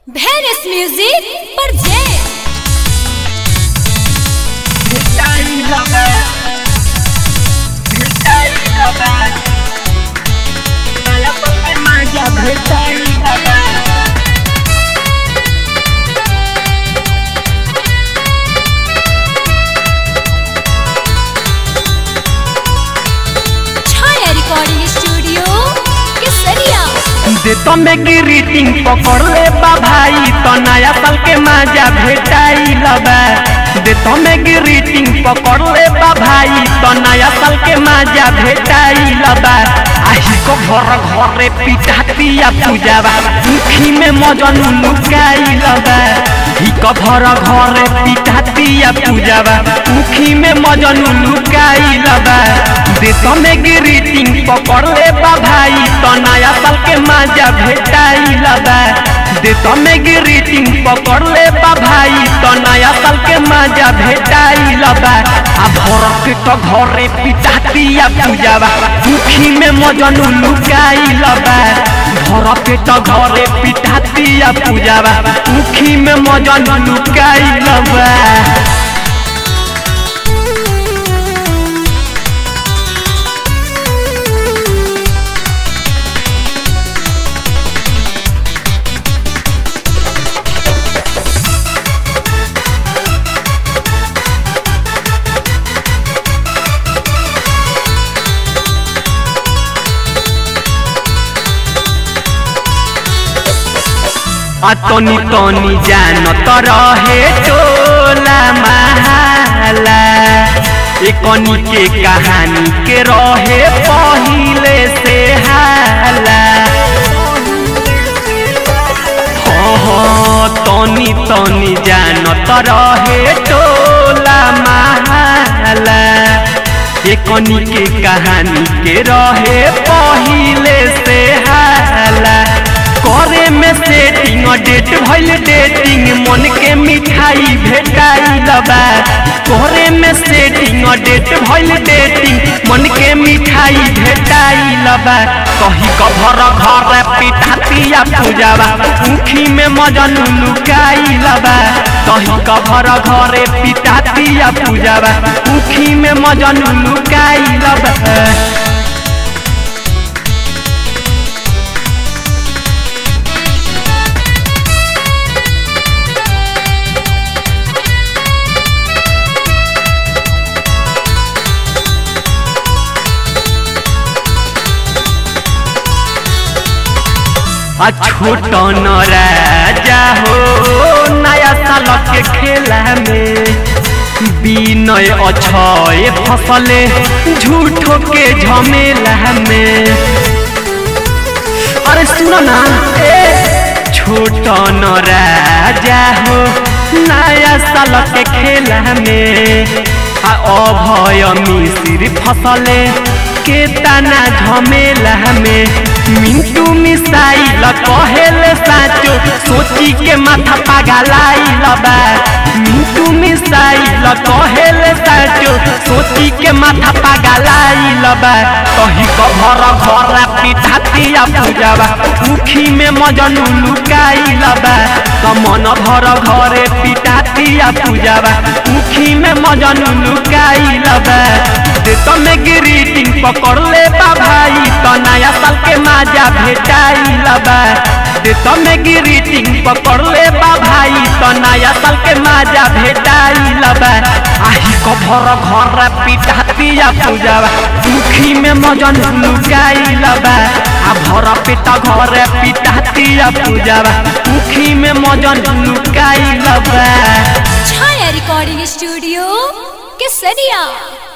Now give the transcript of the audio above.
Venice Music presents Chhaya recording studio Kesariya देतो में greeting पकड़ ले बा भाई तो नया साल के मजा भेटाई लबा देतो में ग्रीटिंग पकड़ ले बा भाई तो नया साल के मजा भेटाई लबा आही को घर घरे पिटातिया पूजावा मुखी में मजन लुकाई लबा ही को घर घरे पिटातिया पूजावा मुखी में मजन लुकाई लबा देतो में ग्रीटिंग पकड़ ले बा भाई तो नया साल के मजा भेटाई लबा देतो में ग्रीटिंग पकड़ ले बा भाई तो नया साल के मजा भेटाई लबा आ भरक तो घरे पिटातिया पूजावा मुखी में मजन लुकाई लबा भरक तो घरे पिटातिया पूजावा मुखी में मजन लुकाई लबा अतनी तनी जान तर हे टोला महाला एकनी के कहानी के रहे पहिले से हाला हाँ हाँ तनी तनी जान तर हे टोला महाला एकनी के कहानी के रहे पहिले से हाला करे में सेटिंग डेट भइल डेटिंग मन के मिठाई भेटाई लबा करे में सेटिंग डेट भइल डेटिंग मन के मिठाई भेटाई लबा कही कभर घर पिठातिया पूजावा मुखी में मजन लुकाई लबा कही कभर घरे पिठातिया पूजावा मुखी में मजन लुकाई लबा आ छोट न राजा हो नया साल के खेला में विनय अछय फसले झूठो के झमेला में अरे सुनो ना ए छोट न राजा हो नया साल के खेला में आ अभय मिसिर फसले के तना झमेला में मिंटू मिसाइल कहेल साचो सोची के माथा पागलाई लबा मिंटू मिसाइल कहेल साचो सोची के माथा पागलाई लबा कही कभर घर पिठातिया पूजावा मुखी में मजन लुकाई लबा कमन भर घरे पिठातिया पूजावा मुखी में मजन लुकाई लबा देत में ग्रीटिंग पकड़ ले बा भाई तो नया साल के मजा भेटाई लबा देत में ग्रीटिंग पकड़ ले बा भाई तो नया साल के मजा भेटाई लबा आही को भर घर पिटातिया पूजावा मुखी में मजन लुकाई लबा आ भर पेट घर पिटातिया पूजावा मुखी में मजन लुकाई लबा छाया रिकॉर्डिंग स्टूडियो केसरिया